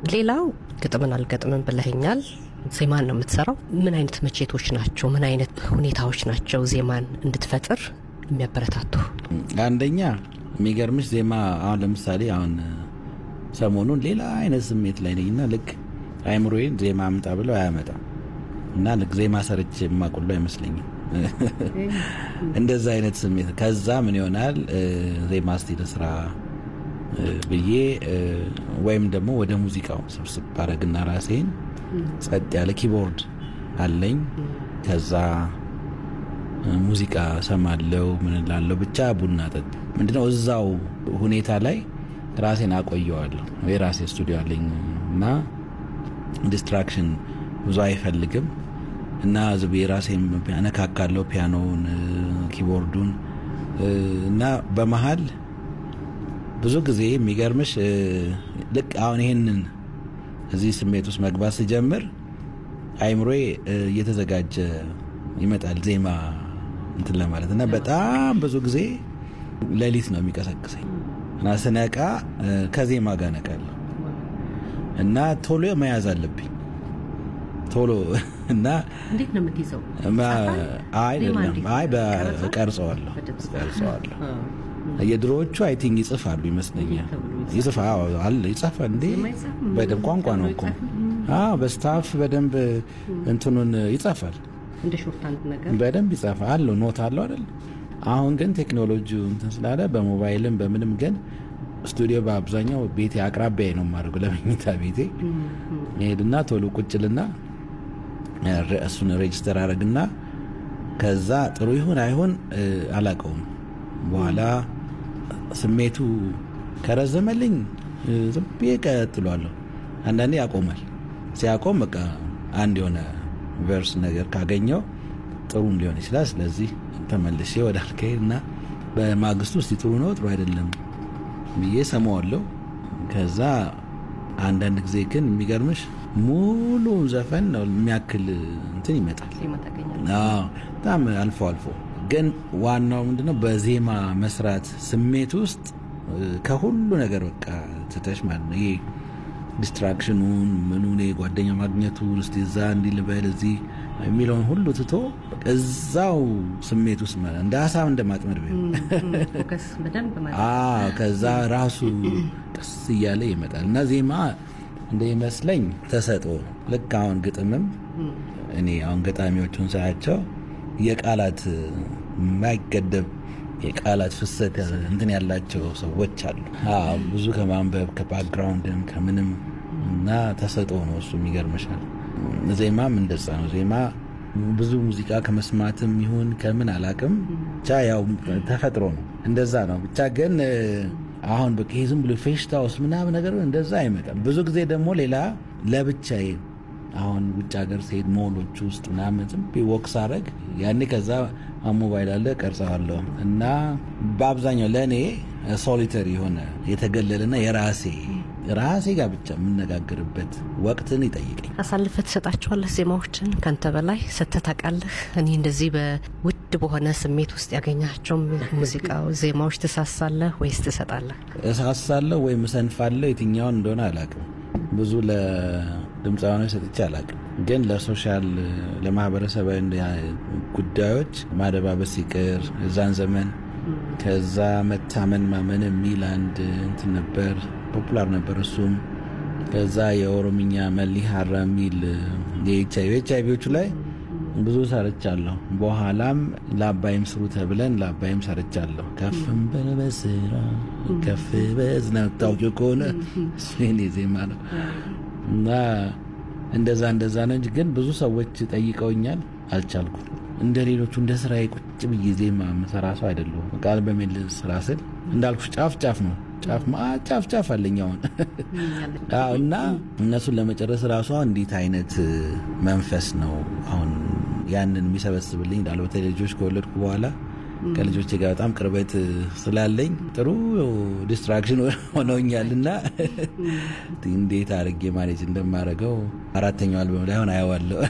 ሌላው ግጥምን አልገጥምም ብለኸኛል። ዜማን ነው የምትሰራው። ምን አይነት መቼቶች ናቸው? ምን አይነት ሁኔታዎች ናቸው ዜማን እንድትፈጥር የሚያበረታቱ? አንደኛ የሚገርምሽ ዜማ አሁን ለምሳሌ አሁን ሰሞኑን ሌላ አይነት ስሜት ላይ ነኝ እና ልክ አይምሮዬን ዜማ አምጣ ብለው አያመጣም እና ልክ ዜማ ሰርች የማቁሉ አይመስለኝም። እንደዛ አይነት ስሜት ከዛ ምን ይሆናል ዜማ እስቲ ልስራ ብዬ ወይም ደግሞ ወደ ሙዚቃው ስብስብ ባረግና ራሴን ጸጥ ያለ ኪቦርድ አለኝ ከዛ ሙዚቃ ሰማለው ምን ላለው ብቻ ቡና ጠጥ ምንድነው እዛው ሁኔታ ላይ ራሴን አቆየዋለሁ። የራሴ ስቱዲዮ አለኝ እና ዲስትራክሽን ብዙ አይፈልግም እና ዝብ የራሴን ያነካካለው ፒያኖውን፣ ኪቦርዱን እና በመሀል ብዙ ጊዜ የሚገርምሽ ልክ አሁን ይሄንን እዚህ ስሜት ውስጥ መግባት ስጀምር አይምሮዬ እየተዘጋጀ ይመጣል ዜማ እንትን ለማለት እና በጣም ብዙ ጊዜ ሌሊት ነው የሚቀሰቅሰኝ እና ስነቃ ከዜማ ጋር ነቃለሁ እና ቶሎ መያዝ አለብኝ ቶሎ እና እንዴት ነው የምትይዘው? አይደለም አይ ቀርጸዋለሁ ቀርጸዋለሁ የድሮዎቹ አይ ቲንክ ይጽፋሉ ይመስለኛል። ይጽፋ አለ ይጻፋ እንዴ በደንብ ቋንቋ ነው እኮ አዎ፣ በስታፍ በደንብ እንትኑን ይጻፋል እንደ ሾርታንድ ነገር በደንብ ይጻፋል አለው ኖት አለው አይደል? አሁን ግን ቴክኖሎጂው እንትን ስላለ በሞባይልም በምንም ግን ስቱዲዮ በአብዛኛው ቤቴ አቅራቢያ ነው የማደርገው። ለመኝታ ቤቴ ሄድና ቶሎ ቁጭልና እሱን ሬጅስተር አረግና ከዛ ጥሩ ይሁን አይሁን አላቀውም በኋላ ስሜቱ ከረዘመልኝ ዝም ብዬ ቀጥሏለሁ። አንዳንዴ ያቆማል። ሲያቆም በቃ አንድ የሆነ ቨርስ ነገር ካገኘው ጥሩም ሊሆን ይችላል። ስለዚህ ተመልሼ ወደ አልካሄድ እና በማግስቱ እስቲ ጥሩ ነው ጥሩ አይደለም ብዬ ሰማዋለሁ። ከዛ አንዳንድ ጊዜ ግን የሚገርምሽ ሙሉ ዘፈን ነው የሚያክል እንትን ይመጣል። በጣም አልፎ አልፎ ግን ዋናው ምንድነው በዜማ መስራት ስሜት ውስጥ ከሁሉ ነገር በቃ ትተሽ ማለት ነው። ይሄ ዲስትራክሽኑን ምኑን ጓደኛ ማግኘቱን እስቲ እዛ እንዲህ ልበል እዚህ የሚለውን ሁሉ ትቶ እዛው ስሜት ውስጥ ማለት እንደ ሀሳብ እንደ ማጥመድ ከዛ ራሱ ቀስ እያለ ይመጣል እና ዜማ እንደ ይመስለኝ ተሰጥኦ ነው። ልክ አሁን ግጥምም እኔ አሁን ገጣሚዎቹን ሳያቸው የቃላት የማይገደብ የቃላት ፍሰት እንትን ያላቸው ሰዎች አሉ። ብዙ ከማንበብ ከባክግራውንድም ከምንም እና ተሰጥኦ ነው እሱ የሚገርምሻል። ዜማም እንደዛ ነው። ዜማ ብዙ ሙዚቃ ከመስማትም ይሁን ከምን አላቅም ብቻ ያው ተፈጥሮ ነው። እንደዛ ነው ብቻ ግን አሁን በቃ ዝም ብሎ ፌሽታ ውስጥ ምናምን ነገር እንደዛ አይመጣም። ብዙ ጊዜ ደግሞ ሌላ ለብቻዬ አሁን ውጭ ሀገር ስሄድ ሞሎች ውስጥ ምናምን ዝም ብዬ ወክ ሳረግ ያኔ ከዛ ሞባይል አለ ቀርጸዋለሁ እና በአብዛኛው ለእኔ ሶሊተሪ የሆነ የተገለለና የራሴ ራሴ ጋር ብቻ የምነጋገርበት ወቅትን ይጠይቀኝ። አሳልፈ ትሰጣቸዋለህ ዜማዎችን ከንተ በላይ ሰተህ ታውቃለህ? እኔ እንደዚህ በውድ በሆነ ስሜት ውስጥ ያገኛቸው ሙዚቃው ዜማዎች ትሳሳለህ ወይስ ትሰጣለህ? እሳሳለሁ ወይም እሰንፋለሁ። የትኛውን እንደሆነ አላውቅም። ብዙ ለድምፃውያኖች ሰጥቼ አላውቅም። ግን ለሶሻል ለማህበረሰባዊ ጉዳዮች ማደባበስ ሲቅር እዛን ዘመን ከዛ መታመን ማመን የሚል አንድ እንትን ነበር፣ ፖፑላር ነበር እሱም። ከዛ የኦሮምኛ መሊ ሀራ የሚል የኤች አይቪዎቹ ላይ ብዙ ሰርቻለሁ። በኋላም ለአባይም ስሩ ተብለን ለአባይም ሰርቻለሁ። ከፍም በበስራ ከፍ በዝና ታውቂው ከሆነ እሱ የኔ ዜማ ነው እና እንደዛ እንደዛ ነው እንጂ ግን ብዙ ሰዎች ጠይቀውኛል፣ አልቻልኩም። እንደ ሌሎቹ እንደ ስራዬ ቁጭ ብዬ ዜማ መሰራ ሰው አይደለሁም። ቃል በሚል ስራ ስል እንዳልኩሽ ጫፍ ጫፍ ነው ጫፍ ጫፍ ጫፍ አለኝ አሁን እና እነሱን ለመጨረስ ራሷ እንዴት አይነት መንፈስ ነው አሁን ያንን የሚሰበስብልኝ እንዳለ በተለይ ልጆች ከወለድኩ በኋላ ከልጆች ጋር በጣም ቅርበት ስላለኝ ጥሩ ዲስትራክሽን ሆነውኛል እና እንዴት አድርጌ ማኔጅ እንደማደርገው አራተኛው አልበም ላይ አሁን አየዋለሁ።